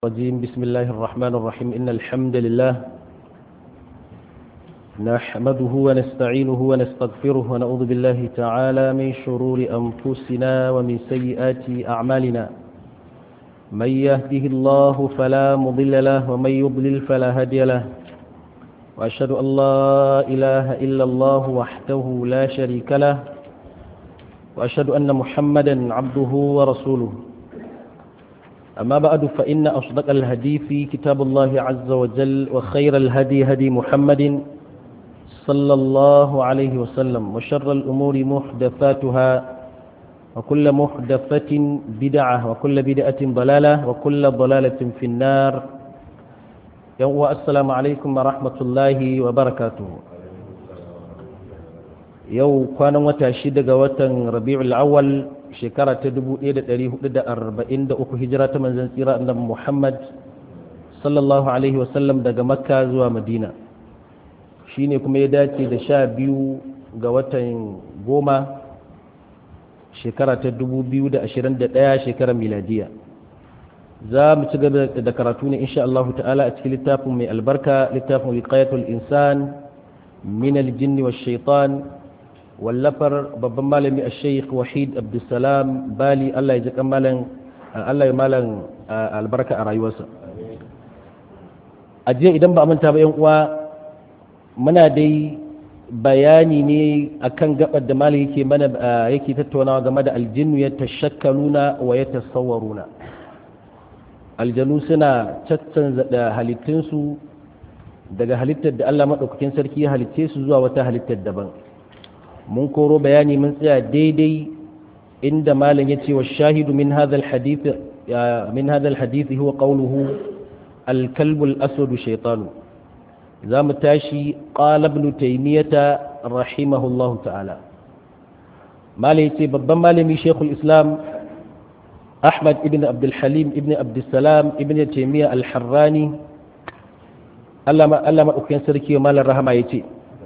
الرجيم بسم الله الرحمن الرحيم إن الحمد لله نحمده ونستعينه ونستغفره ونعوذ بالله تعالى من شرور أنفسنا ومن سيئات أعمالنا من يهده الله فلا مضل له ومن يضلل فلا هادي له وأشهد أن لا إله إلا الله وحده لا شريك له وأشهد أن محمدا عبده ورسوله أما بعد فإن أصدق الهدي في كتاب الله عز وجل وخير الهدي هدي محمد صلى الله عليه وسلم وشر الأمور محدثاتها وكل محدثة بدعة وكل بدعة ضلالة وكل ضلالة في النار يوم السلام عليكم ورحمة الله وبركاته يوم كان متى وتن ربيع الأول shekara ta 1443 hijira ta manzan tsira annabi Muhammad sallallahu alaihi wasallam daga makka zuwa madina shine kuma ya dace da sha biyu ga watan goma shekara ta 2021 shekarar miladiya za mu ci gaba da karatu ne insha Allah ta'ala a cikin littafin mai albarka littafin wiqayatul insan min al-jinni wash shaitan wallafar babban malami a sheikh wahid abdulsalam bali allah ya ji malam allah ya malam albarka a rayuwarsa a jiya idan ba manta ba yan uwa muna dai bayani ne akan gabar da malam yake mana yake tattaunawa game da aljinnu ya tashakkaluna wa ya tasawwaruna aljanu suna caccanza da halittunsu daga halittar da allah maɗaukakin sarki ya halitce su zuwa wata halittar daban mun koro bayani mun tsaya daidai inda malam ya ce wa shahidu min hadal hadith min hadal hadith huwa qawluhu al-kalbu al-aswad shaytanu zamu tashi qala ibn taymiyah rahimahullahu ta'ala malam yace babban malami shaykhul islam ahmad ibn abdul halim ibn abdul salam ibn taymiyah al-harrani Allah ma Allah madaukakin sarki malam rahama yace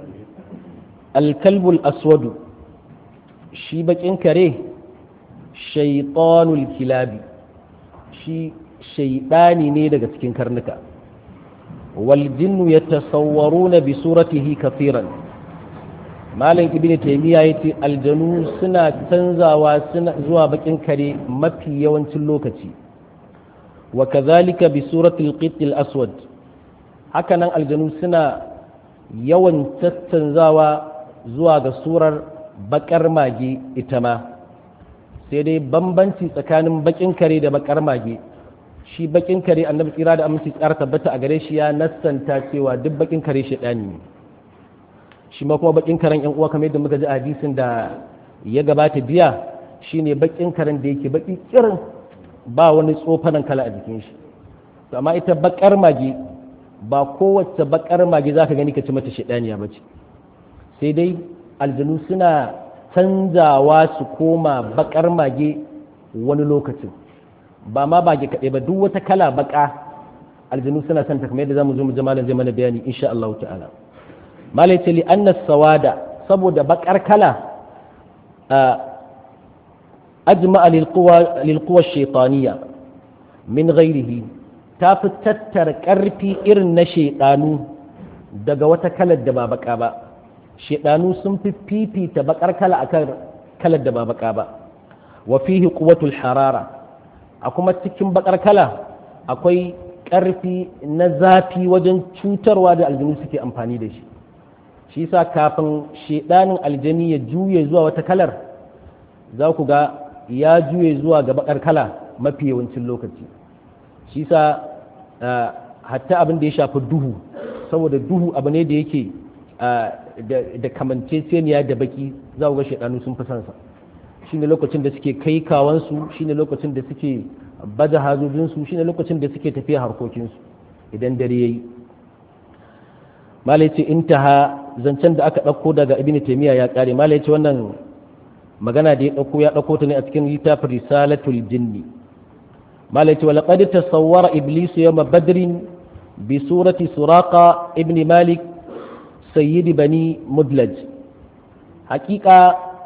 alkalbul aswadu shi bakin kare shaitanul kilabi shi shaidani ne daga cikin karnuka wal jinnu yatasawwaruna bi suratihi kafiran malam ibn taymiya yace aljanu suna canzawa suna zuwa bakin kare mafi yawancin lokaci wa kadhalika bi suratil qitil aswad hakanan aljanu suna yawan tattanzawa zuwa ga surar bakar mage ita ma sai dai bambanci tsakanin bakin kare da bakar mage shi bakin kare annabi tsira da aminci tsara tabbata a gare shi ya nassanta cewa duk bakin kare shi ɗani ne shi ma kuma bakin karen yan uwa kamar yadda muka ji hadisin da ya gabata biya shine bakin karen da yake baki kirin ba wani tsofanan kala a jikin shi amma ita bakar mage ba kowace bakar mage za ka gani ka ci mata shaɗaniya ba ce sai dai aljanu suna canzawa su koma bakar mage wani lokacin ba ma bage kaɗai ba duk wata kala baka aljanu suna son ta kamar yadda zamu zo mu malam zai mana bayani insha Allah ta'ala malai ce li anna sawada saboda bakar kala ajma'a lil quwa lil quwa shaytaniyya min ghairihi ta fi tattara ƙarfi irin na shaidanu daga wata kalar da ba baka ba shaidanu sun fi fifita bakar kala akan kalar da ba baka ba wa fihi quwwatul harara a kuma cikin bakar kala akwai ƙarfi na zafi wajen cutarwa da aljanu suke amfani da shi shi yasa kafin shaidanin aljani ya juye zuwa wata kalar za ku ga ya juye zuwa ga bakar kala mafi yawancin lokaci shi sa hatta abin da ya shafi duhu saboda duhu abu ne da yake da kamanceceniya da baki za ga shaɗanu sun fi sansa shi ne lokacin da suke kai kawansu shi ne lokacin da suke baza hazojinsu shi ne lokacin da suke tafiya harkokinsu idan dare ya yi malai ce intaha zancen da aka ɗauko daga ibn taimiyya ya ƙare malai ce wannan magana da ya ɗauko ya ɗauko ta ne a cikin littafin risalatul jinni مالك ولقد تصور إبليس يوم بدر بسورة سراقة ابن مالك سيد بني مدلج حقيقة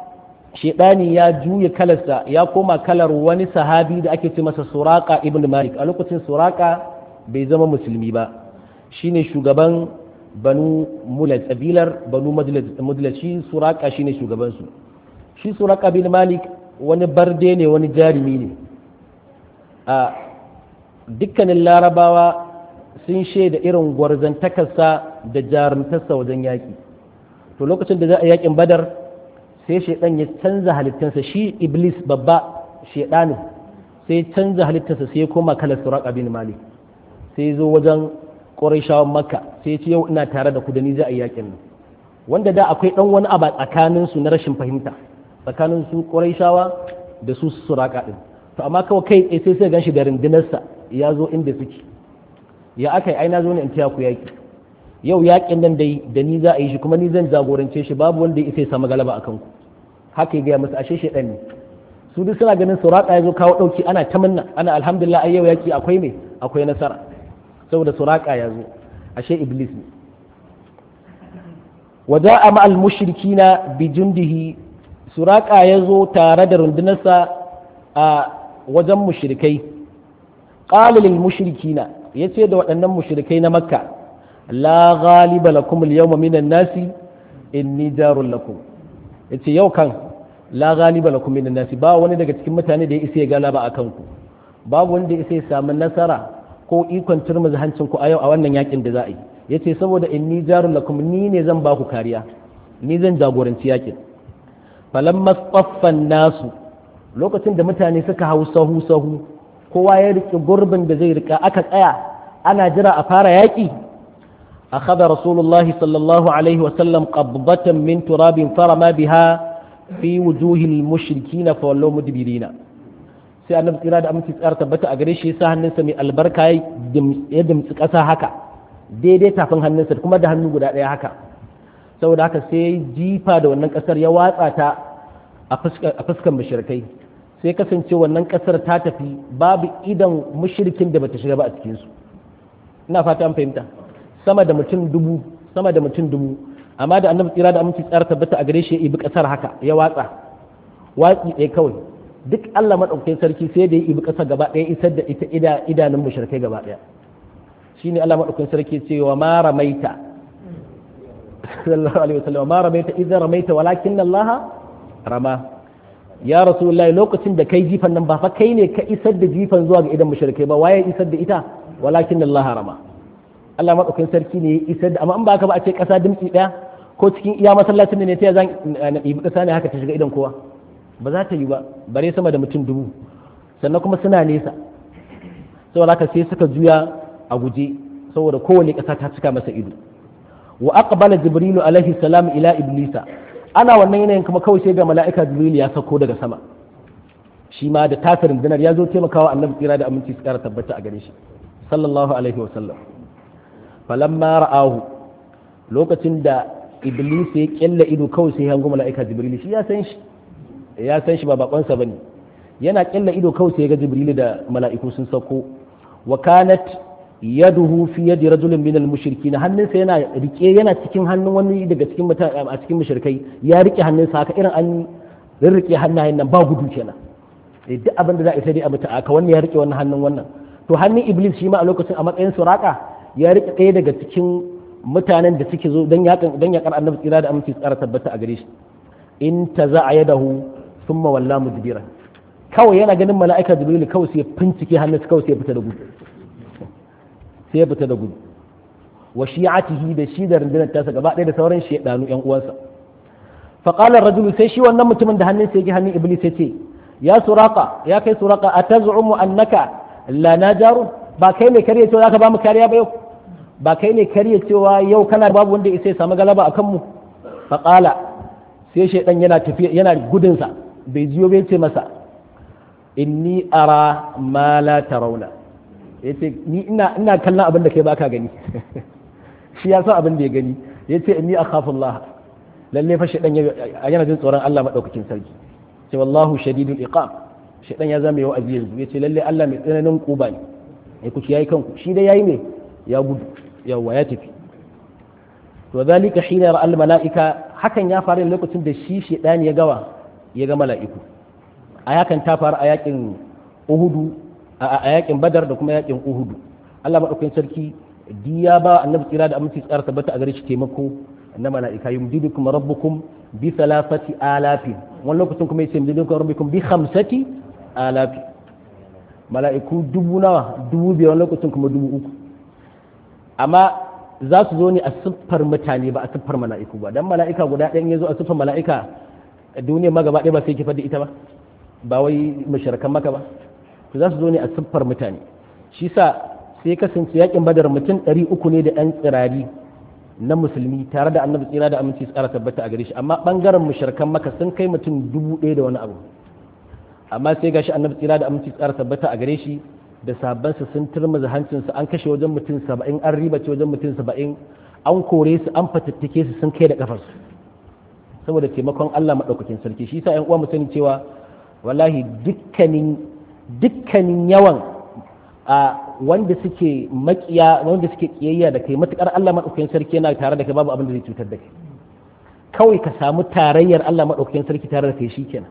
shedani ya juya kalarsa ya koma kalar wani sahabi da ake ce masa suraka ibn malik a lokacin suraka bai zama musulmi ba shine shugaban banu mulaj kabilar banu mudlaj shi suraka shine shugabansu shi suraka bin malik wani barde ne wani jarumi ne a dukkanin larabawa sun shaida irin gwarzantakarsa da jarumtarsa wajen yaƙi to lokacin da za a yaƙin badar sai shaidan ya canza halittarsa shi iblis babba shaidanin sai ya canza halittarsa sai ya koma kalar suraka bin malik sai ya zo wajen ƙorashawan makka sai ya ce yau ina tare da ku da ni za a yaƙin nan wanda da akwai ɗan wani abu tsakaninsu na rashin fahimta tsakanin su ƙorashawa da su suraka ɗin to amma kawai kai sai sai gan shi da rundunarsa ya zo inda suke ya aka yi aina zo ne in taya ku yaƙi yau yaƙin nan dai da ni za a yi shi kuma ni zan jagorance shi babu wanda ya isa ya samu galaba a kanku haka ya gaya musu ashe shaidan ne su duk suna ganin suraka ya zo kawo ɗauki ana ta minna ana alhamdulillah ai yau yaƙi akwai me akwai nasara saboda suraka ya zo ashe iblis ne waja'a ma'al mushrikina bi jundihi suraka ya zo tare da rundunarsa a wajen mushrikai qala lil mushrikina yace da waɗannan mushrikai na makka la ghaliba lakum al yawma minan nasi inni jarul lakum yace yau kan la ghaliba lakum minan nasi ba wani daga cikin mutane da ya isa ya galaba akan ku babu wanda ya isa ya samu nasara ko ikon turmuzi hancin ku a yau a wannan yakin da za a yi yace saboda inni jarul lakum ni ne zan ba ku kariya ni zan jagoranci yakin falamma tsaffan nasu lokacin da mutane suka hau sahu sahu kowa ya riƙe gurbin da zai riƙa aka tsaya ana jira a fara yaƙi akhadha rasulullah sallallahu alaihi wasallam qabdatan min turabin farama biha fi wujuhil mushrikin fa wallahu mudbirina sai annabi tsira da aminci tsara tabbata a gare shi yasa hannunsa mai albarka ya dimtsi ƙasa haka daidai tafin hannunsa kuma da hannu guda ɗaya haka saboda haka sai jifa da wannan ƙasar ya watsa ta a fuskan mushrikai sai kasance wannan kasar ta tafi babu idan mushrikin da bata shiga ba a cikinsu ina fata an fahimta sama da mutum dubu sama da mutum dubu amma da annabi tsira da aminci tsara tabbata a gare shi ya ibi kasar haka ya watsa watsi ɗaya kawai duk Allah madaukakin sarki sai da ya ibi kasar gaba ɗaya isar da ita ida idanun mushrikai gaba ɗaya shine Allah madaukakin sarki ce wa ma ramaita sallallahu alaihi wasallam ma ramaita idza ramaita walakin Allah rama ya rasulullahi lokacin da kai jifan nan ba fa kai ne ka isar da jifan zuwa ga idan mushrikai ba waye isar da ita walakin Allah harama Allah madaukakin sarki ne ya isar da amma in ba ka ba a ce kasa dimtsi daya ko cikin iya masallacin ne ta zan na ɗibi kasa ne haka ta shiga idan kowa ba za ta yi ba bare sama da mutum dubu sannan kuma suna nesa saboda haka sai suka juya a guje saboda kowane kasa ta cika masa ido wa aqbala jibrilu alaihi salam ila iblisa ana wannan yanayin kuma kawai sai ga mala'ika jibril ya sauko daga sama shi ma da tasirin dinar ya zo taimakawa annabi tsira da aminci su kara tabbata a gare shi sallallahu alaihi wa sallam falamma ra'ahu lokacin da iblis ya kyalla ido kawai sai hango mala'ika jibril shi ya san shi ya san shi ba bakonsa bane yana kyalla ido kawai sai ga jibril da mala'iku sun sauko wa kanat yaduhu fi yadi rajulin min al-mushrikin hannunsa yana rike yana cikin hannun wani daga cikin mutane a cikin mushrikai ya rike hannunsa haka irin an rike hannayen nan ba gudu kenan duk abin da za a sai dai a mutu aka wannan ya rike wannan hannun wannan to hannun iblis shi ma a lokacin a matsayin suraka ya rike ɗaya daga cikin mutanen da suke zo dan yakan dan yakar annabi tsira da aminci tsara tabbata a gare shi in taza'a yadahu thumma walla mudbiran kawai yana ganin mala'ika jibril kawai sai ya fincike hannunsa kawai sai ya fita da gudu sai ya fita da gudu wa shi'atihi da shi da rundunar tasa gaba ɗaya da sauran shaidanu yan uwansa fa qala ar-rajul sai shi wannan mutumin da hannunsa yake hannun iblis yace ya suraka ya kai suraka atazumu annaka la najaru ba kai ne kariya cewa zaka ba mu kariya ba yau ba kai ne kariya cewa yau kana babu wanda ya samu galaba akan mu fa qala sai shaidan yana tafiya yana gudun sa bai jiyo bai ce masa inni ara ma la tarawna ya ce ni ina ina kallon abin da kai baka gani shi ya san abin da ya gani ya ce inni akhafu Allah lalle fa shedan yana jin tsoron Allah madaukakin sarki ce wallahu shadidul iqam shedan ya zama yau aziz ya ce lalle Allah mai tsananin kuba ne ya ku yayi kanku shi dai yayi ne ya gudu yawa ya tafi to zalika hina ra al malaika hakan ya faru lokacin da shi shedan ya gawa ya ga mala'iku a yakan ta faru a yakin uhudu a yakin badar da kuma yakin uhudu Allah maɗaukakin sarki diya ba annabi tsira da aminci tsara tabbata a gare shi taimako na mala'ika yumdidukum rabbukum bi thalathati alafin wani lokacin kuma yace yumdidukum rabbukum bi khamsati alafin mala'iku dubu nawa dubu biyar wani lokacin kuma dubu uku amma za su zo ne a siffar mutane ba a siffar mala'iku ba dan mala'ika guda ɗayan ya zo a siffar mala'ika duniyar ma gaba ɗaya ba sai kifar da ita ba ba wai mashirkan maka ba to za su zo ne a siffar mutane shi sa sai kasance yakin badar mutum ɗari uku ne da 'yan tsirari na musulmi tare da annabi tsira da aminci tsara tabbata a gare shi amma ɓangaren mashirkan maka sun kai mutum dubu ɗaya da wani abu amma sai gashi annabi tsira da aminci tsara tabbata a gare shi da sabansa sun turmuza hancinsu an kashe wajen mutum saba'in an ribace wajen mutum saba'in an kore su an fatattake su sun kai da kafarsu saboda taimakon Allah maɗaukakin sarki shi sa 'yan uwa mu sani cewa wallahi dukkanin dukkanin yawan a wanda suke makiya wanda suke kiyayya da kai matukar Allah maɗaukakin sarki yana tare da kai babu abin da zai cutar da kai kawai ka samu tarayyar Allah maɗaukakin sarki tare da kai shikenan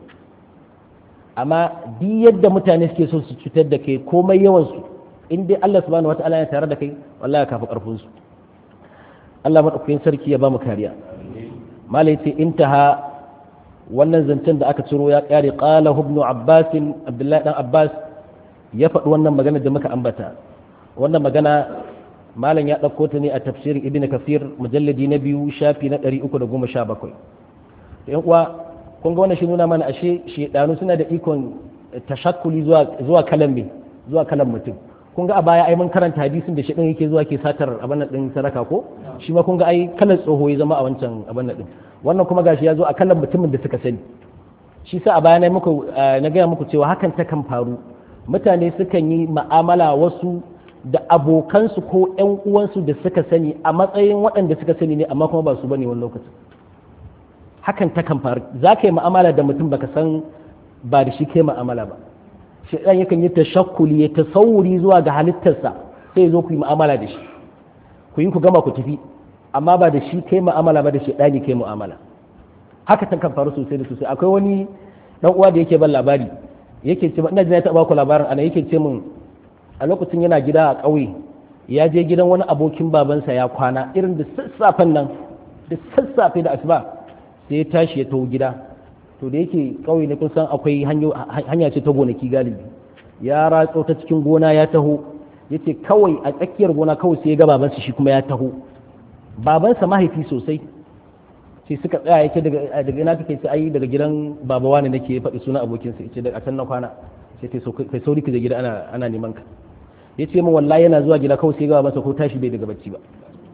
amma duk yadda mutane suke so su cutar da kai komai yawan su in dai Allah subhanahu wataala ya tare da kai wallahi kafi karfin su Allah madaukakin sarki ya ba mu kariya malai ce intaha wannan zancen da aka ciro ya kare qala ibn abbas abdullahi dan abbas ya faɗi wannan magana da muka ambata wannan magana malam ya ɗauko ta ne a tafsirin ibn kafir mujalladi na biyu shafi na 317 yan uwa kun ga wannan shi nuna mana ashe shedanu suna da ikon tashakkuli zuwa zuwa kalan me zuwa kalan mutum kun ga a baya ai mun karanta hadisin da shedan yake zuwa ke satar abin nan din saraka ko shi ma kun ga ai kalan tsoho ya zama a wancan abin nan din wannan kuma gashi ya zo a kalan mutumin da suka sani shi sa a baya na muku na gaya muku cewa hakan ta kan faru mutane sukan yi ma'amala wasu da abokansu ko ƴan uwansu da suka sani a matsayin waɗanda suka sani ne amma kuma ba su bane wani lokacin hakan ta kan faru za ka yi ma'amala da mutum baka san ba da shi kai ma'amala ba shaidan yakan yi tashakkuli ya tasawuri zuwa ga halittarsa sai zo ku yi ma'amala da shi ku yi ku gama ku tafi amma ba da shi kai ma'amala ba da shaidani kai mu'amala haka ta kan faru sosai da sosai akwai wani dan uwa da yake ban labari yake ce ina jin ya taɓa ku labarin ana yake ce min a lokacin yana gida a ƙauye ya je gidan wani abokin babansa ya kwana irin da sassafen nan da sassafe da asuba sai ya tashi ya taho gida to da yake kauye ne kun san akwai hanya ce ta gonaki galibi ya ratso ta cikin gona ya taho yace kawai a tsakiyar gona kawai sai ya ga babansa shi kuma ya taho babansa mahaifi sosai sai suka tsaya yake daga daga ina kake ai daga gidan baba wani nake faɗi sunan abokinsa yace daga can na kwana sai kai sauri ka je gida ana ana neman ka yace min wallahi yana zuwa gida kawai sai ga babansa ko tashi bai daga bacci ba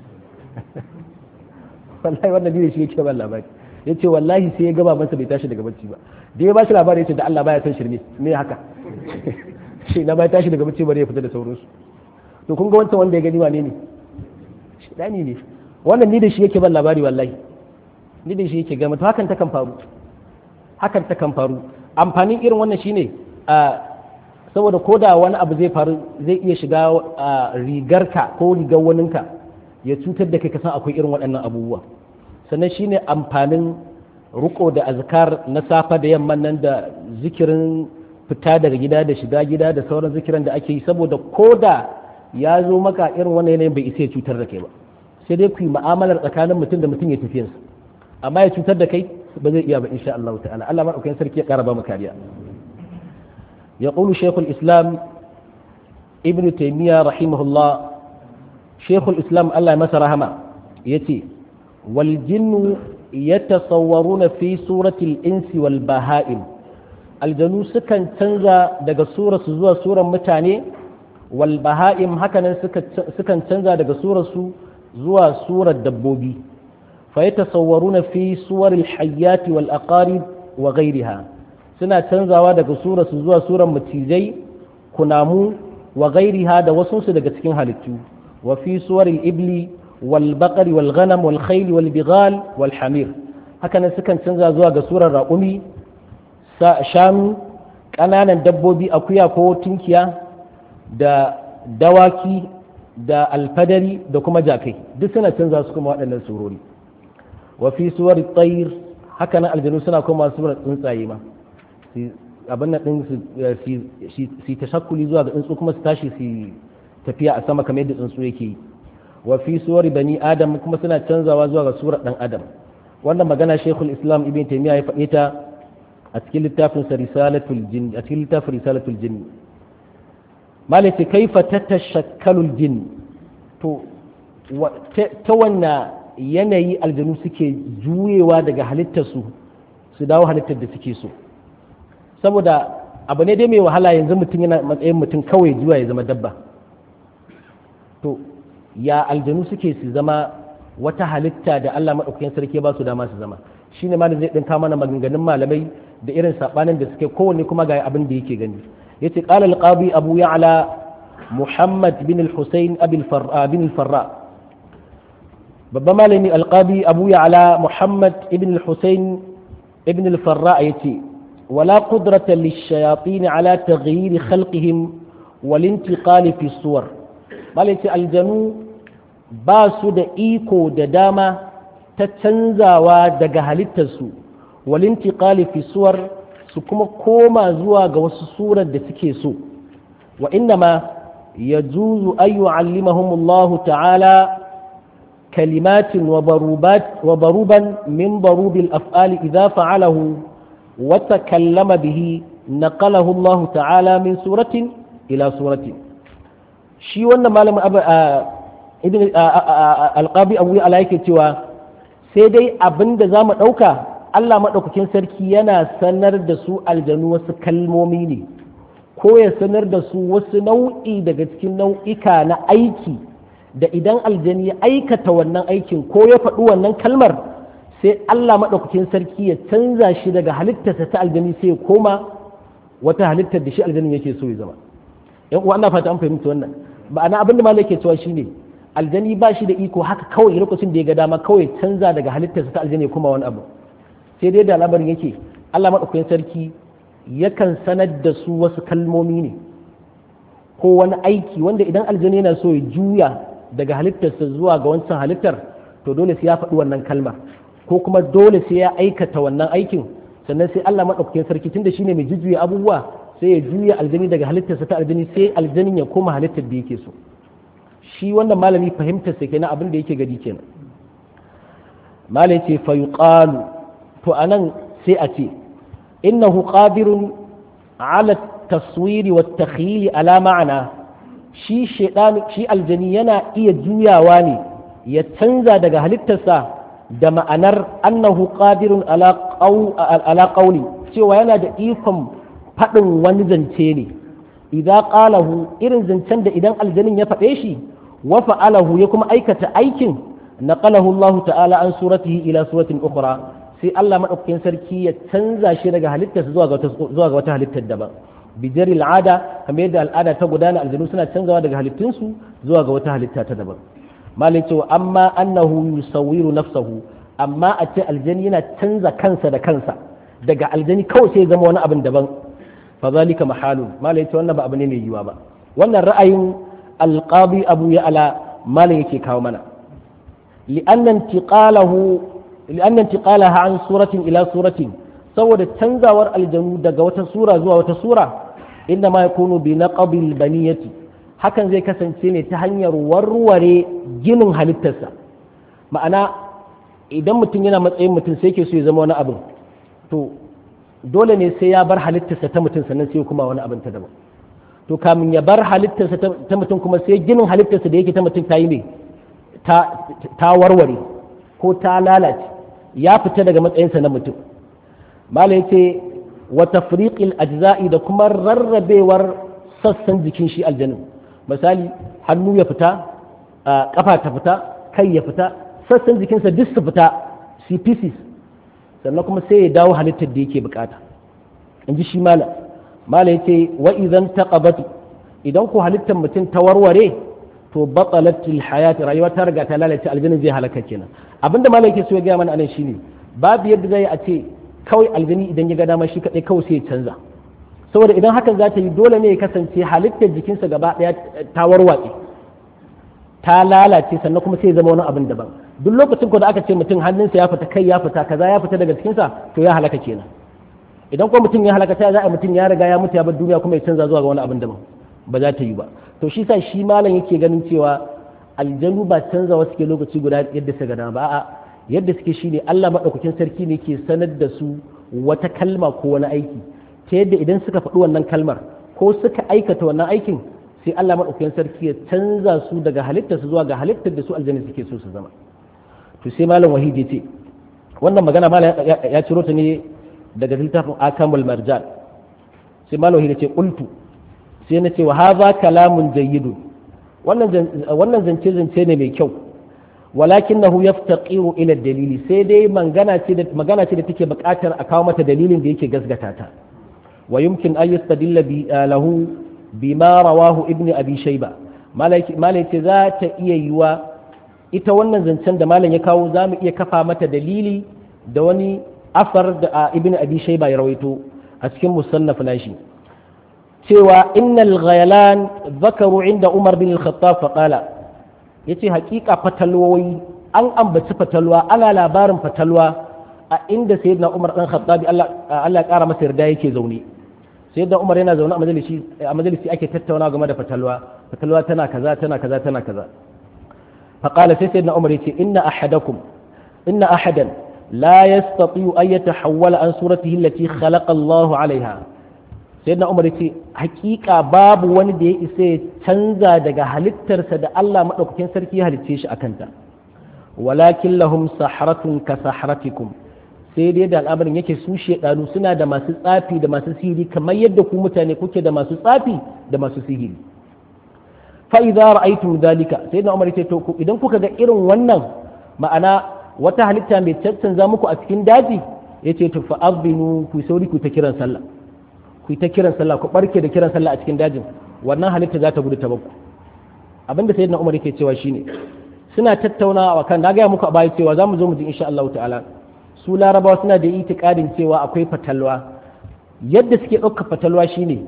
wallahi wannan ne shi yake ban labari ya ce wallahi sai ya gaba masa bai tashi daga bacci ba da ya ba shi labari ya ce da Allah baya san shirme me haka shi na bai tashi daga bacci bare ya fita da sauransu to kun ga wancan wanda ya gani wane ne shidani ne wannan ni da shi yake ban labari wallahi ni da shi yake gama to hakan ta kan faru hakan ta kan faru amfanin irin wannan shine a saboda ko da wani abu zai faru zai iya shiga rigarka ko rigar waninka ya cutar da kai ka san akwai irin waɗannan abubuwa sannan shine amfanin riko da azkar na safa da yamman nan da zikirin fita daga gida da shiga gida da sauran zikiran da ake yi saboda ko da ya zo maka irin wannan yanayin bai isa ya cutar da kai ba sai dai ku yi mu'amalar tsakanin mutum da mutum ya tafiyarsa amma ya cutar da kai ba zai iya ba insha Allah ta'ala Allah madaukakin sarki ya kara ba mu kariya يقول شيخ الإسلام ابن تيمية رحمه الله شيخ الإسلام الله مسر هما يتي والجن يتصورون في سورة الإنس والبهائم الجنو سكن تنزى دقى سورة زوى سورة متاني والبهائم هكذا سكن تنزى دقى سورة زوى سورة دبوبي فيتصورون في صور الحيات والأقارب وغيرها suna canzawa daga surarsu zuwa surar macizai kunamu wa gairiha da wasunsu daga cikin halittu wa fi suwaril ibli wal baqari wal ghanam wal khayl wal bighal wal hamir haka nan sukan canza zuwa ga surar raƙumi shanu ƙananan dabbobi akuya ko tunkiya da dawaki da alfadari da kuma jakai duk suna canza su kuma waɗannan surori wa fi suwar tsayir haka nan aljanu suna koma surar tsuntsaye ma abin nan din su tashakkuli zuwa ga tsuntsu kuma su tashi su tafiya a sama kamar yadda tsuntsu yake yi wa fi suwari bani adam kuma suna canzawa zuwa ga surar dan adam wannan magana shekul islam ibn taymiya ya faɗe ta a cikin littafin sa risalatul jin a cikin littafin risalatul jin malaka kaifa tatashakkalul jin to ta wanna yanayi aljanu suke juyewa daga halittarsu su dawo halittar da suke so saboda abu ne dai mai wahala yanzu mutum yana matsayin mutum kawai juwa ya zama dabba to ya aljanu suke su zama wata halitta da Allah maɗaukakin sarki ba su dama su zama shine malam zai ɗinka mana maganganun malamai da irin saɓanin da suke kowanne kuma ga abin da yake gani yace qala al-qadi abu ya'la muhammad bin al-husayn bin al-farra babban malami alqabi abu ya'la muhammad ibn al-husayn ibn al-farra yace wala qudrata lish-shayatin ala taghyir khalqihim wal intiqal fi suwar malai aljanu ba su da iko da dama ta canzawa daga halittarsu wal intiqal fi suwar su kuma koma zuwa ga wasu surar da suke so wa innama yajuzu an yu'allimahum Allah ta'ala كلمات وضروبات وضروبا من ضروب الأفعال إذا فعله وتكلم به نقله الله تعالى من سورة إلى سورة شي وانا مالم أبا ابن القابي أبوي عليك توا سيدي أبن دزام أوكا Allah maɗaukakin sarki yana sanar da su aljanu wasu kalmomi ne ko ya sanar da su wasu nau'i daga cikin nau'ika na aiki da idan aljani ya aikata wannan aikin ko ya faɗi wannan kalmar sai Allah maɗaukakin sarki ya canza shi daga halittarsa ta aljani sai ya koma wata halittar da shi aljanin yake so ya zama yan uwa ana fata an fahimta wannan ma'ana abin da malai ke cewa shine aljani ba shi da iko haka kawai lokacin da ya ga dama kawai canza daga halittarsa ta aljani ya koma wani abu sai dai da labarin yake Allah maɗaukakin sarki yakan sanar da su wasu kalmomi ne ko wani aiki wanda idan aljani yana so ya juya daga halittarsa zuwa ga wancan halittar to dole sai ya faɗi wannan kalma ko kuma dole sai ya aikata wannan aikin sannan sai Allah maɗaukakin sarki tunda shine mai jujjuya abubuwa sai ya juya aljani daga halittarsa ta aljani sai aljanin ya koma halittar da yake so shi wannan malami fahimtar sa kenan abin da yake gadi kenan malai ce fa yuqalu to anan sai a ce innahu qadirun ala taswiri wa takhyili ala ma'ana shi shaidan shi aljani yana iya juyawa ne ya canza daga halittarsa da ma'anar annahu qadirun ala qawli cewa yana da ikon faɗin wani zance ne idza qalahu irin zancen da idan aljanin ya faɗe shi wa fa'alahu ya kuma aikata aikin naqalahu Allah ta'ala an suratihi ila suratin ukhra sai Allah madaukakin sarki ya canza shi daga halittarsa zuwa ga zuwa ga wata halittar daban bijari al'ada kamar yadda al'ada ta gudana aljanu suna canzawa daga halittunsu zuwa ga wata halitta ta daban malai cewa amma annahu yusawwiru nafsahu amma a ce aljani yana canza kansa da kansa daga aljani kawai sai zama wani abin daban fa zalika mahalun malai cewa wannan ba abu ne mai yiwa ba wannan ra'ayin alqabi abu ya ala malai yake kawo mana li'anna intiqalahu li'anna intiqalaha an suratin ila suratin saboda canzawar aljanu daga wata sura zuwa wata sura inda ma yakunu bi naqabil baniyati hakan zai kasance ne ta hanyar warware ginin halittarsa ma'ana idan mutum yana matsayin mutum sai ke so ya zama wani abin to dole ne sai ya bar halittarsa ta mutum sannan sai kuma wani abin ta daban to kamin ya bar halittarsa ta mutum kuma sai ginin halittarsa da yake ta mutum ta yi ne ta warware ko ta lalace ya fita daga matsayinsa na mutum malai ce wa tafriqil ajza'i da kuma rarrabewar sassan jikin shi aljanin misali hannu ya fita kafa ta fita kai ya fita sassan jikinsa duk su fita su pieces sannan kuma sai ya dawo halittar da yake bukata in ji shi malam malam ya ce wa idan taqabat idan ko halittar mutum ta warware to batsalatil hayati rayuwa ta riga ta lalace aljanin zai halaka kenan abinda malam yake so ya gaya mana anan shine babu yadda zai a ce kawai aljani idan ya ga dama shi kadai kawai sai ya canza saboda idan hakan za ta yi dole ne ya kasance halittar jikinsa gaba daya ta warwatse ta lalace sannan kuma sai ya zama wani abin daban duk lokacin ko da aka ce mutum hannunsa ya fita kai ya fita kaza ya fita daga cikinsa to ya halaka kenan idan ko mutum ya halaka ta za a mutum ya riga ya mutu ya bar duniya kuma ya canza zuwa ga wani abin daban ba za ta yi ba to shi sa shi malam yake ganin cewa aljanu ba canza wasu ke lokaci guda yadda suka gada ba a'a yadda suke shine Allah madaukakin sarki ne ke sanar da su wata kalma ko wani aiki ta yadda idan suka faɗi wannan kalmar ko suka aikata wannan aikin sai Allah madaukakin sarki ya canza su daga halittar su zuwa ga halittar da su aljanna suke so su zama to sai malam wahidi ce wannan magana malam ya ciro ta ne daga littafin akamul marjan sai malam wahidi ce qultu sai na ce wa hadha kalamun jayyidun wannan zance zance ne mai kyau walakinahu yaftaqiru ila dalili sai dai magana ce da magana ce da take buƙatar a kawo mata dalilin da yake gasgata ta wa yumkin an yastadilla bi lahu bima rawahu ibnu abi shayba malai ce za ta iya yiwa ita wannan zancen da malam ya kawo za mu iya kafa mata dalili da wani afar da ibnu abi shayba ya rawaito a cikin musannaf nashi cewa innal ghayalan zakaru inda umar bin al-khattab faqala yace hakika fatalwoyi an ambaci fatalwa ana labarin fatalwa a inda sayyidina umar dan khattabi Allah Allah ya kara masa yarda yake zaune sayyidina umar yana zaune a majalisi a majalisi ake tattauna game da fatalwa fatalwa tana kaza tana kaza tana kaza faqala sai sayyidina umar yace inna ahadakum inna ahadan la yastati'u an yatahawwala an suratihi allati khalaqa Allahu 'alayha sai na umar ce hakika babu wani da ya isa ya canza daga halittarsa da Allah maɗaukakin sarki ya halicce shi a kanta walakin lahum saharatun ka saharatikum sai dai da al'amarin yake su shedanu suna da masu tsafi da masu sihiri kamar yadda ku mutane kuke da masu tsafi da masu sihiri fa idza ra'aytum dhalika sai na umar ce to idan kuka ga irin wannan ma'ana wata halitta mai cancanza muku a cikin daji yace to fa azbinu ku sauri ku ta kiran sallah ku ta kiran sallah ku barke da kiran sallah a cikin dajin wannan halitta za ta gudu ta bakku abinda sayyidina Umar yake cewa shine suna tattaunawa kan na gaya muku a baya cewa zamu zo mu ji insha Allah ta'ala su larabawa suna da itikadin cewa akwai fatalwa yadda suke ɗauka fatalwa shine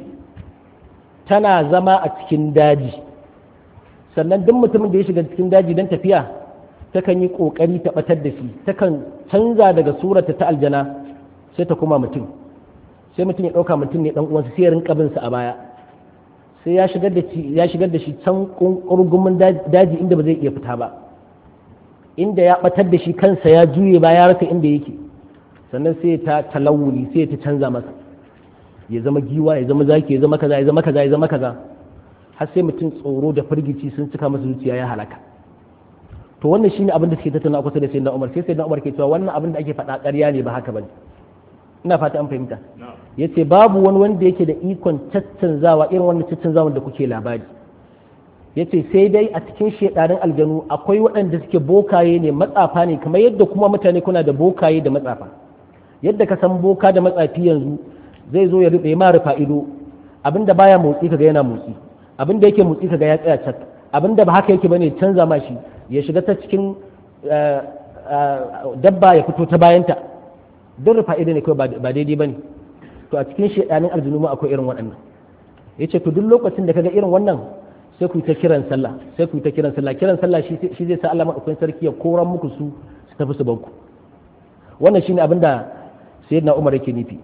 tana zama a cikin daji sannan duk mutumin da ya shiga cikin daji don tafiya takan yi ƙoƙari ta ɓatar da shi takan canza daga surata ta aljana sai ta kuma mutum sai mutum ya ɗauka mutum ne ɗan uwansa sai ya rinka bin sa a baya sai ya shigar da shi ya shigar da shi can ƙurgumin daji inda ba zai iya fita ba inda ya ɓatar da shi kansa ya juye ba ya rasa inda yake sannan sai ta talawuli sai ta canza masa ya zama giwa ya zama zaki ya zama kaza ya zama kaza ya zama kaza har sai mutum tsoro da firgici sun cika masa zuciya ya halaka to wannan shine abin da suke tattauna kusa da sayyidina Umar sai sayyidina Umar ke cewa wannan abin da ake faɗa ƙarya ne ba haka bane ina fata an fahimta yace babu wani wanda yake da ikon caccanzawa irin wannan caccanzawan da kuke labari yace sai dai a cikin shedarin aljanu akwai waɗanda suke bokaye ne matsafa ne kamar yadda kuma mutane kuna da bokaye da matsafa yadda ka san boka da matsafi yanzu zai zo ya rufe ma rufa ido abinda baya motsi kaga yana motsi abinda yake motsi kaga ya tsaya cak abinda ba haka yake bane canza ma shi ya shiga ta cikin dabba ya fito ta bayanta duk rufa ido ne kawai ba daidai bane to a cikin shedanin aljinu ma akwai irin waɗannan yace to duk lokacin da kaga irin wannan sai ku yi ta kiran sallah sai ku yi ta kiran sallah kiran sallah shi zai sa Allah madaukakin sarki ya koran muku su su tafi su banku wannan shine abin da sayyidina Umar yake nufi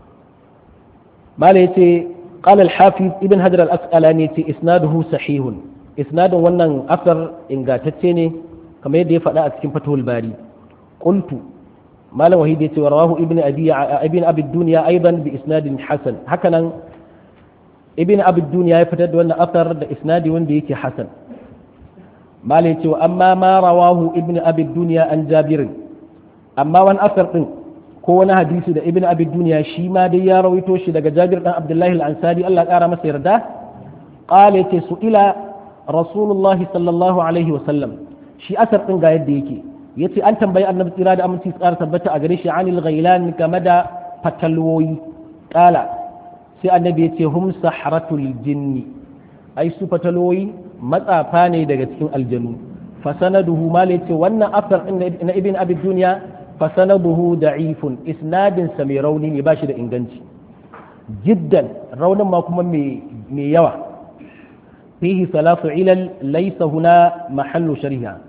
mala yace qala al-hafiz ibn hajar al-asqalani yace isnaduhu sahihun isnadun wannan asar ingantacce ne kamar yadda ya faɗa a cikin fathul bari qultu malam wahid yace wa rawahu ibn abi ibn abi dunya aidan bi isnadin hasan hakanan ibn abi dunya ya fitar da wannan asar da isnadi wanda yake hasan malai ce amma ma rawahu ibn abi dunya an jabir amma wani asar din ko wani hadisi da ibn abi dunya shi ma dai ya rawaito shi daga jabir dan abdullahi al-ansari Allah ya kara masa yarda qala yace su ila rasulullahi sallallahu alaihi wa sallam shi asar din ga yadda yake yace an tambayi annabi tsira da aminci tsara tabbata a gare shi anil ghailan game da fatalwoyi qala sai annabi ya ce hum saharatul jinni ai su fataloyi matsafa ne daga cikin aljanu fasanaduhu ma ce wannan afdal na ibn abi duniya fasanaduhu da'ifun isnadin sa mai rauni ne bashi da inganci jiddan raunin ma kuma mai yawa fihi salatu ilal laysa huna mahallu shari'a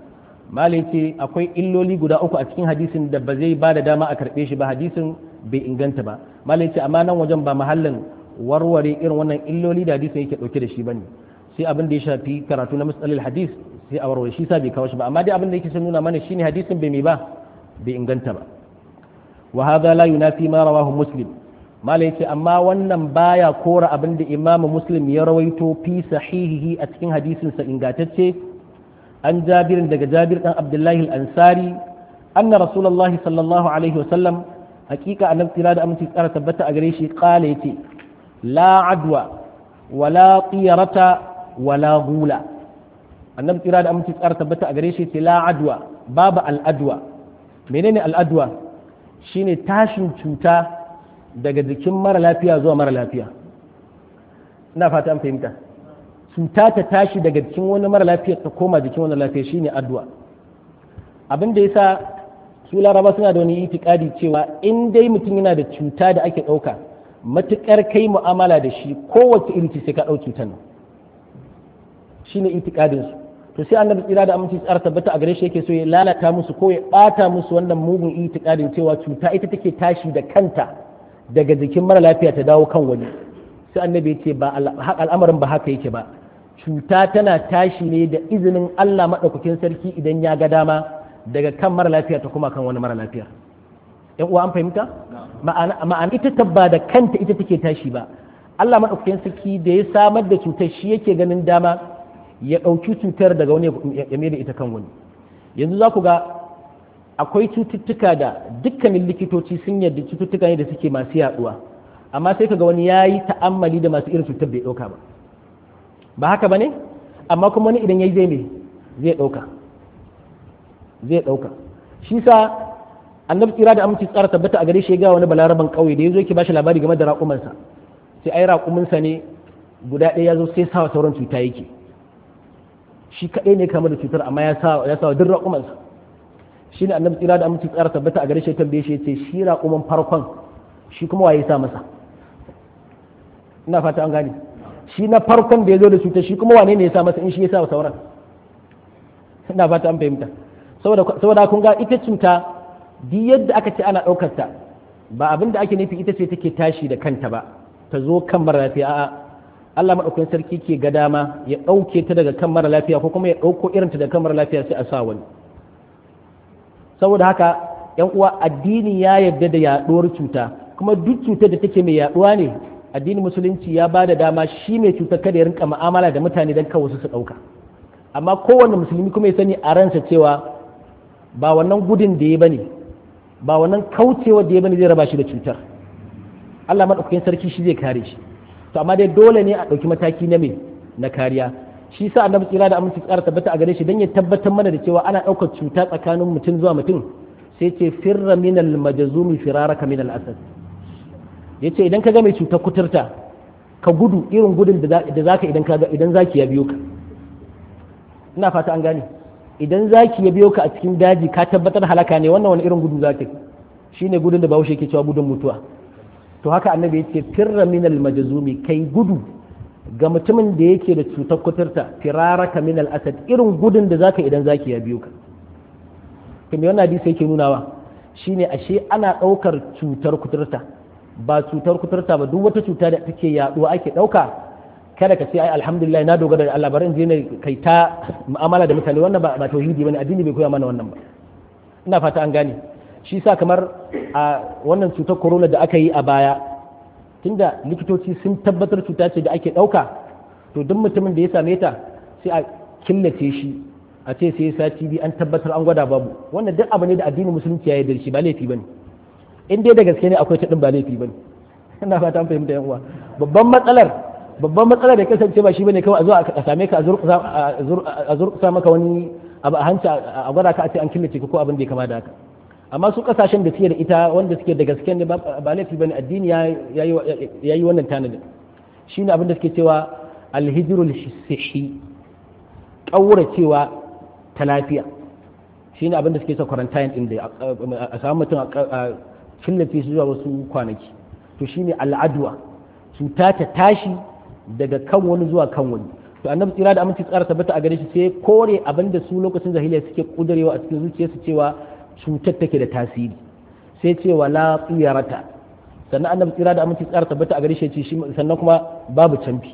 malai ce akwai illoli guda uku a cikin hadisin da ba zai ba da dama a karɓe shi ba hadisin bai inganta ba malai ce amma nan wajen ba mahallin warware irin wannan illoli da hadisin yake ɗauke da shi bane sai abin da ya shafi karatu na matsalil hadis sai a warware shi sa bai kawo shi ba amma dai abin da yake son nuna mana shine hadisin bai mai ba bai inganta ba wa hadha la yunafi ma rawahu muslim mala yace amma wannan baya kora abin da imamu muslim ya rawaito fi sahihihi a cikin hadisin sa ingantacce an jabirin daga jabir dan abdullahi al-ansari anna rasulullahi sallallahu alaihi wa sallam hakika annabi tira da aminci tsara tabbata a gare shi qala yace la adwa wala qiyarata wala gula annabi tira da aminci tsara tabbata a gare shi yace la adwa babu al-adwa menene al-adwa shine tashin cuta daga jikin mara lafiya zuwa mara lafiya ina fata an fahimta cuta ta tashi daga jikin wani mara lafiya ta koma jikin wani lafiya shine addu'a abin da yasa su laraba suna da wani itikadi cewa in dai mutum yana da cuta da ake ɗauka matukar kai mu'amala da shi kowace iri ce sai ka ɗau cutar nan shine itikadin su to sai annabi tsira da aminci tsara tabbata a gare shi yake so ya lalata musu ko ya bata musu wannan mugun itikadin cewa cuta ita take tashi da kanta daga jikin mara lafiya ta dawo kan wani sai annabi ya ce ba al'amarin ba haka yake ba cuta tana tashi ne da izinin Allah maɗaukakin sarki idan ya ga dama daga kan mara lafiya ta kuma kan wani mara lafiya yan uwa an fahimta ma'ana ita tabba da kanta ita take tashi ba Allah maɗaukakin sarki da ya samar da cutar shi yake ganin dama ya ɗauki cutar daga wani ya mai da ita kan wani yanzu za ku ga akwai cututtuka da dukkanin likitoci sun yarda cututtuka ne da suke masu yaduwa amma sai kaga wani yayi ta'ammali da masu irin cutar bai dauka ba ba haka bane amma kuma wani idan yayi zai me zai dauka zai dauka shi sa annabi tsira da aminci tsara tabbata a gare shi ga wani balaraban kauye da yazo yake bashi labari game da raƙumansa sai ai raƙuminsa ne guda ɗaya yazo sai sawa sauran cuta yake shi kaɗai ne kamar da cutar amma ya sa ya sa duk raƙumansa shi ne annabi tsira da aminci tsara tabbata a gare shi tambaye shi yace shi raƙuman farkon shi kuma waye sa masa ina fata an gane shi na farkon da ya zo da cutar shi kuma wane ne ya sa masa in shi ya sa sauran ina fata an fahimta saboda saboda kun ga ita cuta duk yadda aka ce ana ɗaukar ta ba abin da ake nufi ita ce take tashi da kanta ba ta zo kan mara lafiya a'a Allah maɗaukakin sarki ke ga dama ya ɗauke ta daga kan mara lafiya ko kuma ya ɗauko irinta daga kan mara lafiya sai a sa wani saboda haka yan uwa addini ya yarda da yaduwar cuta kuma duk cutar da take mai yaduwa ne addinin musulunci ya ba da dama shi mai cutar kada ya rinka mu'amala da mutane don kawo su su dauka amma kowanne musulmi kuma ya sani a ransa cewa ba wannan gudun da ya bane ba wannan kaucewa da ya bane zai raba shi da cutar Allah madaukakin sarki shi zai kare shi to amma dai dole ne a ɗauki mataki na me na kariya shi sa annabi tsira da aminci tsara tabbata a gare shi don ya tabbatar mana da cewa ana ɗaukar cuta tsakanin mutum zuwa mutum sai ce firra minal majazumi firaraka minal asad ya ce idan ka ga mai cutar kuturta ka gudu irin gudun da za ka idan ka idan zaki ya biyo ka ina fata an gane idan zaki ya biyo ka a cikin daji ka tabbatar halaka ne wannan wani irin gudu za ka shine gudun da bahaushe ke cewa gudun mutuwa to haka annabi ya ce firra minal majazumi kai gudu ga mutumin da yake da cutar kuturta firaraka min al-asad irin gudun da zaka idan zaki ya biyo ka kuma wannan hadisi yake nunawa shine ashe ana daukar cutar kuturta ba cutar kuturta ba duk wata cuta da take yaduwa ake dauka kada ka ce ai alhamdulillah na dogara da Allah bari in je ne kai ta mu'amala da mutane wannan ba ba tauhidi bane addini bai koya mana wannan ba ina fata an gane shi sa kamar a wannan cutar corona da aka yi a baya tunda likitoci sun tabbatar cuta ce da ake ɗauka to duk mutumin da ya same ta sai a killace shi a ce sai sati biyu an tabbatar an gwada babu wannan duk abu ne da addinin musulunci ya yarda shi ba laifi bane in dai da gaske ne akwai ta din ba laifi bane ina fata an fahimta yan uwa babban matsalar babban matsalar da kasance ba shi bane kawai a zo a same ka a zurkusa maka wani abu a hanci a gwada ka a ce an killace ka ko abin da ya kama da haka amma su kasashen da suke da ita wanda suke da gaske ne ba laifi bane addini ya yi wannan tanadin shine abin da suke cewa alhijrul sihi kaura cewa ta lafiya shine abin da suke cewa quarantine din da a samu mutum a killace shi zuwa wasu kwanaki to shine al'adwa cuta ta tashi daga kan wani zuwa kan wani to annabi tsira da aminci tsara tabbata a gare shi sai kore abin da su lokacin jahiliya suke kudurewa a cikin zuciyarsu cewa cutar take da tasiri sai ce wala tsiyarata sannan annabi tsira da aminci tsara tabbata a gare shi ce sannan kuma babu camfi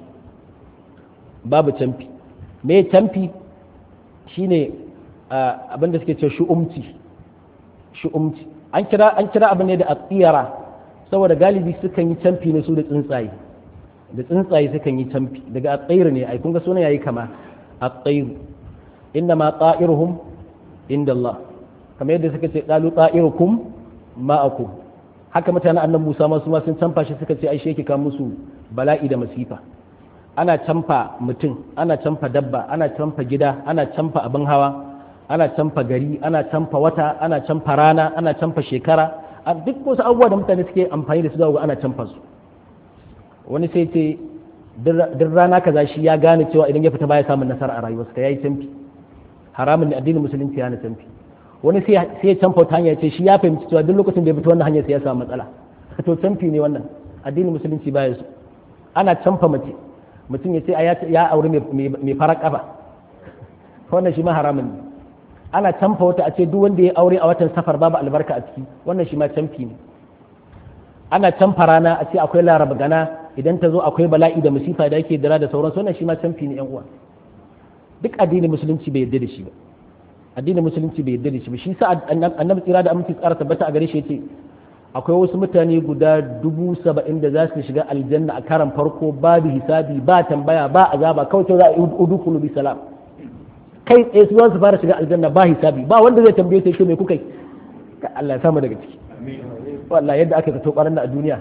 babu camfi me camfi shine abin da suke ce shu'umci shu'umci an kira an kira abin ne da atsiyara saboda galibi sukan yi camfi ne su da tsuntsaye da tsuntsaye sukan yi camfi daga atsairu ne ai kun ga sunan yayi kama atsairu inna ma ta'iruhum inda Allah kamar yadda suka ce qalu ta'irukum ma'akum haka mutanen annan Musa ma su ma sun camfa shi suka ce ai shi yake kawo musu bala'i da masifa ana camfa mutum ana camfa dabba ana camfa gida ana camfa abin hawa ana camfa gari ana camfa wata ana camfa rana ana camfa shekara duk wasu abubuwa da mutane suke amfani da su ga ana camfa su wani sai ce duk rana kaza shi ya gane cewa idan ya fita baya samun nasara a rayuwarsa ya yi canfi haramun ne addinin musulunci ya na canfi wani sai ya canfa wata hanya ce shi ya fahimci cewa duk lokacin da ya fita wannan hanyar sai ya samu matsala to canfi ne wannan addinin musulunci baya su ana canfa mace mutum ya ce ya aure mai farar kafa wannan shi ma haramun ne ana canfa wata a ce duk wanda ya aure a watan safar babu albarka a ciki wannan shi ma canfi ne ana canfa rana a ce akwai laraba gana idan ta zo akwai bala'i da musifa da yake dira da sauransu wannan shi ma canfi ne yan uwa duk addinin musulunci bai yarda da shi ba addinin musulunci bai yarda da shi ba shi sa annabi tsira da aminci tsara tabbata a gare shi yace akwai wasu mutane guda dubu saba'in da za su shiga aljanna a karan farko babu hisabi ba tambaya ba azaba kawai za a yi udukulu bi salam kai tsaye su su fara shiga aljanna ba hisabi ba wanda zai tambaye sai me kuka yi Allah ya samu daga ciki wallahi yadda aka fito ƙwarar a duniya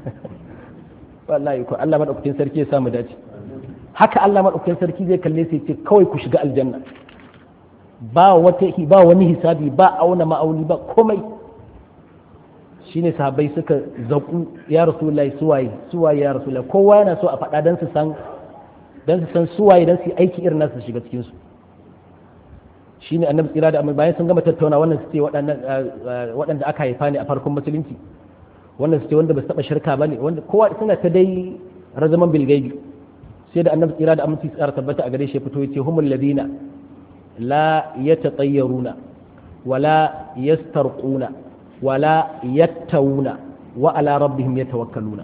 wallahi ko Allah madaukakin sarki ya samu dace haka Allah madaukakin sarki zai kalle sai ce kawai ku shiga aljanna ba wata ba wani hisabi ba auna ma'auni ba komai shine sahabbai suka zaku ya rasulullahi suwaye suwaye ya rasulullahi kowa yana so a faɗa dan su san dan su san suwaye dan su aiki irin nasu shiga cikin su shine annabi tsira da bayan sun gama tattauna wannan su ce waɗanda aka haifa ne a farkon musulunci wannan su ce wanda ba su taɓa shirka ba ne wanda kowa suna ta dai razaman bilgaibi sai da annabi tsira da aminci tsara tabbata a gare shi fito ya ce humul ladina la yatatayyaruna wala yastarquna wala yattawuna wa ala rabbihim yatawakkaluna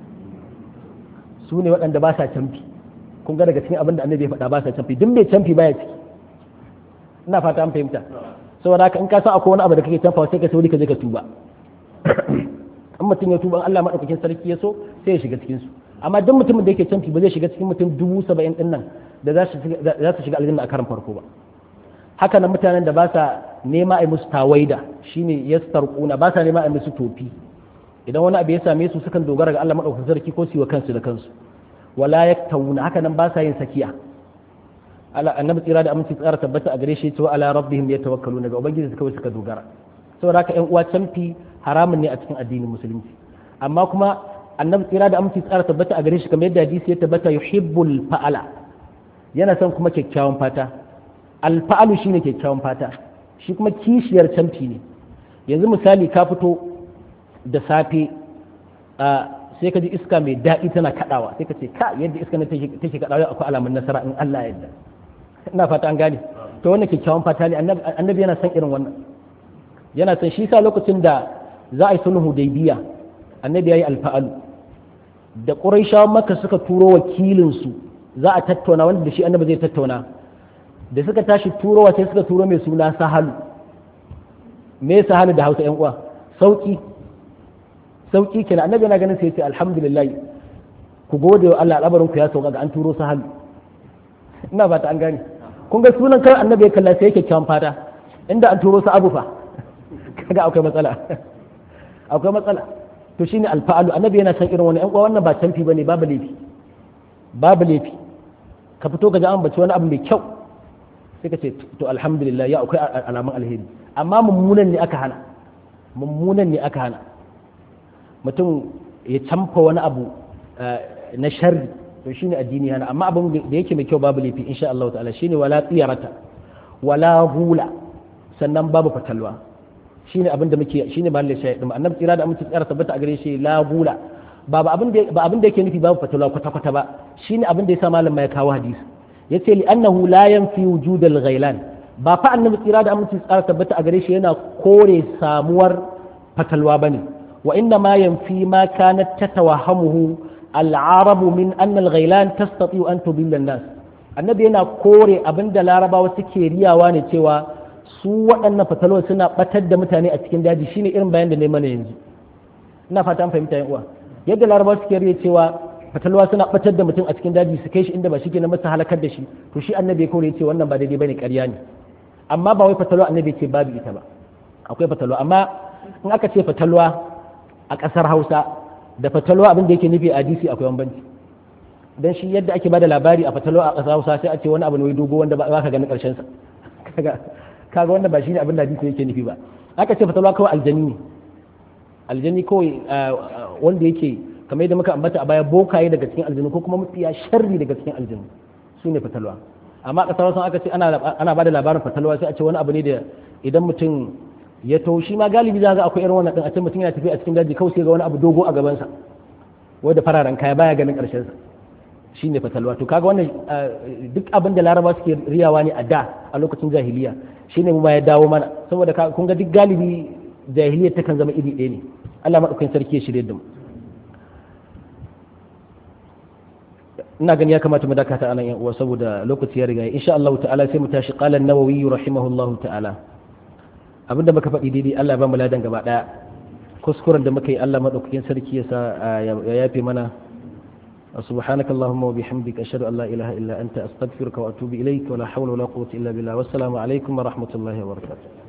su ne waɗanda ba sa camfi kun ga daga cikin abin da annabi ya faɗa ba sa camfi duk mai camfi baya ciki ina fata an fahimta saboda haka in ka san akwai wani abu da kake tafawa sai ka sauri ka je ka tuba in mutum ya tuba Allah madaukakin sarki ya so sai ya shiga cikin su amma duk mutumin da yake canfi ba zai shiga cikin mutum dubu saba'in din nan da za su shiga aljanna a karan farko ba haka nan mutanen da ba sa nema a musu tawaida shine yastarquna ba sa nema a musu tofi idan wani abu ya same su sukan dogara ga Allah madaukakin sarki ko su yi wa kansu da kansu wala yaktawuna haka nan ba sa yin sakiya annabi tsira da aminci tsara tabbata a gare shi cewa ala rabbihim yatawakkaluna ga ubangiji su kawai suka dogara saboda haka ƴan uwa canfi haramun ne a cikin addinin musulunci amma kuma annabi tsira da aminci tsara tabbata a gare shi kamar yadda hadisi ya tabbata yuhibbul fa'ala yana son kuma kyakkyawan fata alfa'alu shine kyakkyawan fata shi kuma kishiyar canfi ne yanzu misali ka fito da safe sai ka ji iska mai daɗi tana kaɗawa sai ka ce ka yadda iska na take kaɗawa akwai alamun nasara in Allah yadda ina fata an gane to wannan kyakkyawan fata ne annabi yana son irin wannan yana son shi sa lokacin da za a yi sulhu hudaybiya annabi ya yi alfa'alu da quraishawan makka suka turo wakilin su za a tattauna wanda da shi annabi zai tattauna da suka tashi turowa sai suka turo mai suna sahalu me sahalu da hausa yan uwa sauki sauki kenan annabi yana ganin sai ya ce alhamdulillah ku gode wa Allah al'abarin ku ya sauka ga an turo sahalu ina ba ta an gane kun ga sunan kan annabi ya kalla sai yake kyan fata inda an turo su abu fa kaga akwai matsala akwai matsala to shine alfa'alu annabi yana san irin wani yan uwa wannan ba canfi bane babu laifi babu laifi ka fito ka ji an bace wani abu mai kyau sai ka ce to alhamdulillah ya akwai alamun alheri amma mummunan ne aka hana mummunan ne aka hana mutum ya camfa wani abu na sharri to shine addini hana amma abin da yake mai kyau babu laifi insha Allah ta'ala shine wala tsiyarata wala hula sannan babu fatalwa shine abin da muke shine ba Allah shayi din annabi tsira da amince tsara tabbata a gare shi la hula ba abin da ba abin da yake nufi babu fatalwa kwata kwata ba shine abin da yasa malam ya kawo hadisi yace li annahu la yanfi wujud al-ghailan ba fa annabi tsira da aminci tsara tabbata a gare shi yana kore samuwar fatalwa bane wa inna ma yanfi ma kanat tatawahamuhu al-arabu min anna al-ghailan tastati'u an tudilla an-nas annabi yana kore abinda larabawa suke riyawa ne cewa su waɗannan fatalwa suna batar da mutane a cikin daji shine irin bayan da ne mana yanzu ina fata an fahimta yan uwa yadda larabawa suke riya cewa fatalwa suna batar da mutum a cikin daji su kai shi inda ba shi ke na masa halakar da shi to shi annabi ya kore ya ce wannan ba daidai bane ƙarya ne amma ba wai fatalwa annabi ce babu ita ba akwai fatalwa amma in aka ce fatalwa a ƙasar hausa da fatalwa abin da yake nufi a hadisi akwai bambanci dan shi yadda ake bada labari a fatalwa a ƙasar hausa sai a ce wani abu ne wai dogo wanda ba ka ganin ƙarshen sa kaga kaga wanda ba shine abin da hadisi yake nufi ba aka ce fatalwa kawai aljani ne aljani kawai wanda yake kamar yadda muka ambata a baya bokaye daga cikin aljanu ko kuma mafiya sharri daga cikin aljanu su ne fatalwa amma kasar wasan aka ce ana ba da labarin fatalwa sai a ce wani abu ne da idan mutum ya to shi ma galibi za ga akwai irin wannan din a ce mutum yana tafiya a cikin daji kawai sai ga wani abu dogo a gabansa wanda fararen kaya baya ganin karshen sa shine fatalwa to kaga wannan duk abin da laraba suke riyawa ne a da a lokacin jahiliya shine mu ma ya dawo mana saboda kun ga duk galibi jahiliya takan zama iri ɗaya ne Allah madaukakin sarki ya shirye da mu ina gani ya kamata mu dakata anan yan uwa saboda lokaci ya riga insha Allah ta'ala sai mu tashi qala an-nawawi rahimahullahu ta'ala abinda muka faɗi daidai Allah ba mu ladan gaba daya kuskuren da muka yi Allah madaukakin sarki ya sa ya yafe mana سبحانك اللهم وبحمدك أشهد أن لا إله إلا أنت أستغفرك وأتوب إليك ولا حول ولا قوة إلا بالله والسلام عليكم ورحمة الله وبركاته